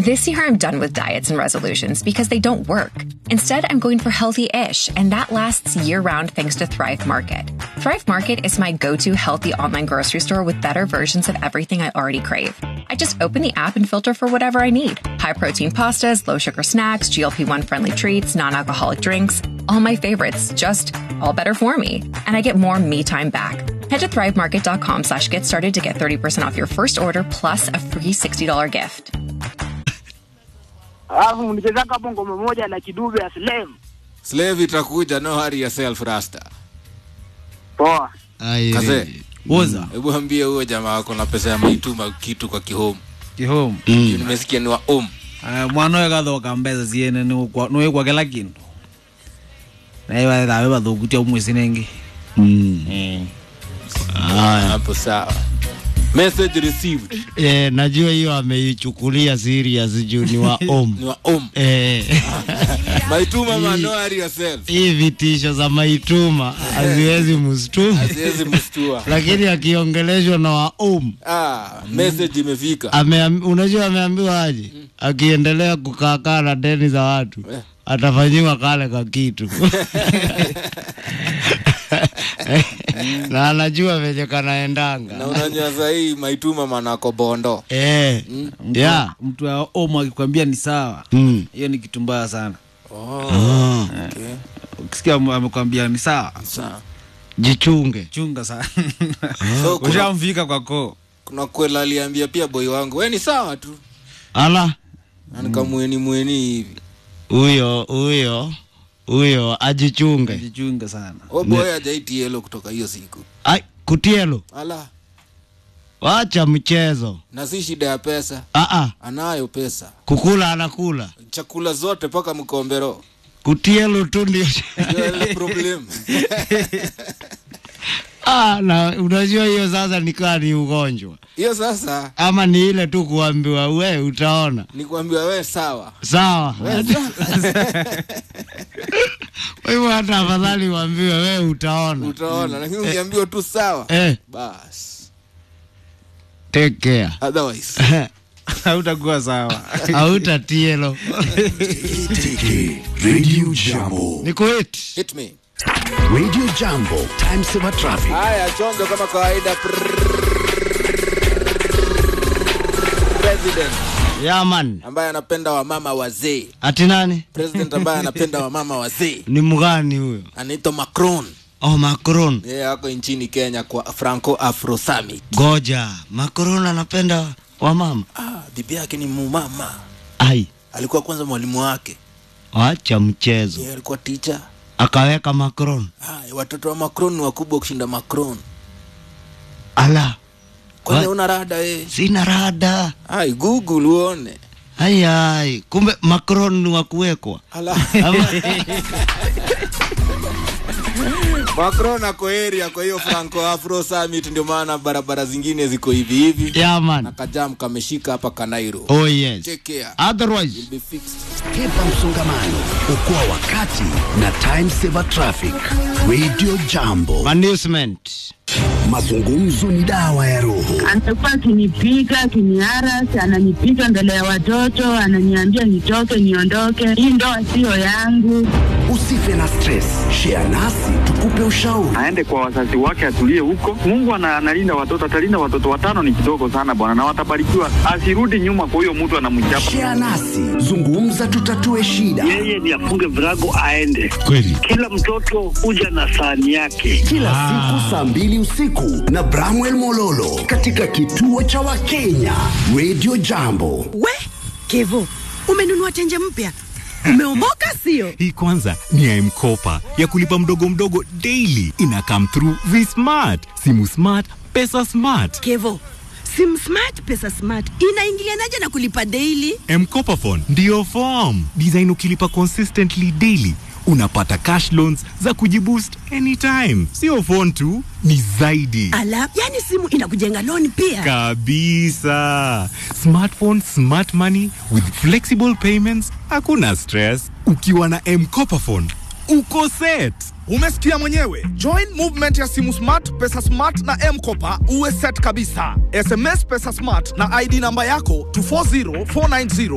This year, I'm done with diets and resolutions because they don't work. Instead, I'm going for healthy ish, and that lasts year round thanks to Thrive Market. Thrive Market is my go to healthy online grocery store with better versions of everything I already crave. I just open the app and filter for whatever I need high protein pastas, low sugar snacks, GLP 1 friendly treats, non alcoholic drinks, all my favorites, just all better for me. And I get more me time back. Head to thrivemarket.com slash get started to get 30% off your first order plus a free $60 gift. alafu mnichezaka hapo ngoma moja la kidube ya slave slave itakuja no hurry yourself rasta poa Ai, Kaze. woza hebu ambie huyo jamaa wako na pesa ya maituma kitu kwa kihomu kihome nimesikia ni wa om uh, mwana ũyũ gathoka mbeca ciene nĩwĩkwa kĩla kĩndũ naiwa thawe bathukutia umwĩci nĩngĩ hapo sawa message received Eh, najua hiyo ameichukulia serious juu ni wa om ni wa om eh, maituma ma no hurry yourself hii vitisho za maituma haziwezi mstuma siwezi mstua lakini akiongeleshwa na wa om ah message imefika Ameam, unajua ameambiwa aje akiendelea kukaakaa na deni za watu Eh. atafanyiwa kale ka kitu na anajua venye kanaendanga na unajua sahii maituma manako bondo eh, yeah. mtu wa omo akikwambia ni sawa mm. hiyo ni kitu mbaya sana oh, okay. ukisikia ame- amekwambia ni sawa Sawa. jichunge chunga sana So, kuna, ushamfika kwa koo kuna kwela aliambia pia boy wangu we ni sawa tu ala na nikamweni mweni hivi huyo huyo huyo ajichunge jichunga sana o boy ajaiti yelo kutoka hiyo siku Ai, kutielo ala wacha mchezo na si shida ya pesa Aa, anayo pesa kukula anakula chakula zote mpaka mkombero kutielo tu ndio Ndio ile problem ah, na unajua hiyo sasa nikaa ni ugonjwa hiyo sasa ama ni ile tu kuambiwa we utaona nikwambia we sawa sawa kwa hivyo hata afadhali uambiwe we utaona utaona lakini ungeambiwa tu sawa eh, bas take care otherwise hautakuwa sawa hautatielo Tiki Radio Jambo. ni kuit hit me Radio Jambo. Time saver traffic. haya chonjo kama kawaida president yaman ambaye anapenda wamama wazee ati nani president ambaye anapenda wamama wazee ni mgani huyo anaitwa macron oh macron yeye ako nchini kenya kwa franco afro summit goja macron anapenda wamama ah, bibi yake ni mumama ai alikuwa kwanza mwalimu wake wacha mchezo yeye alikuwa ticha akaweka macron ah, watoto wa macron ni wakubwa kushinda macron ala kwani Wa- una rada yeye sina rada ai google uone ai ai kumbe macron ni wa kuwekwa ala Ama- macron ako area kwa hiyo franco afro summit ndio maana barabara zingine ziko hivi hivi na yaman kajam kameshika hapa kanairo oh yes take care otherwise be fixed Hepa msongamano. Okoa wakati na time saver traffic. Radio Jambo. management Mazungumzo ni dawa ya roho. anakuwa akinipiga akiniaras ananipiga mbele ya watoto ananiambia nitoke niondoke hii ndoa siyo yangu Usife na stress. Share nasi tukupe ushauri. aende kwa wazazi wake atulie huko. Mungu ana- analinda watoto, atalinda watoto watano ni kidogo sana bwana, na watabarikiwa. Asirudi nyuma kwa huyo mtu anamchapa. Share nasi. Zungumza tutatue shida. yeye ni afunge virago aende. kweli Kila mtoto huja na sahani yake. Kila siku saa mbili usiku na Bramwell Mololo katika kituo cha Wakenya. Radio Jambo. We Kevo, umenunua tenje mpya, umeomoka sio? Hii kwanza ni ya M-Kopa ya kulipa mdogo mdogo daily. Ina come through V-Smart, simu smart, pesa smart. Kevo, sim smart pesa smart inaingilianaje na kulipa daily? M-Kopa phone ndiyo form design. Ukilipa consistently daily unapata cash loans za kujiboost anytime. Sio phone tu, ni zaidi Ala, yani simu inakujenga loan pia. kabisa. Smartphone, smart money with flexible payments, hakuna stress. Ukiwa na M-Kopa phone uko set. Umesikia mwenyewe. Join movement ya simu smart, pesa smart na mkopa uwe set kabisa. SMS pesa smart na ID namba yako to 40490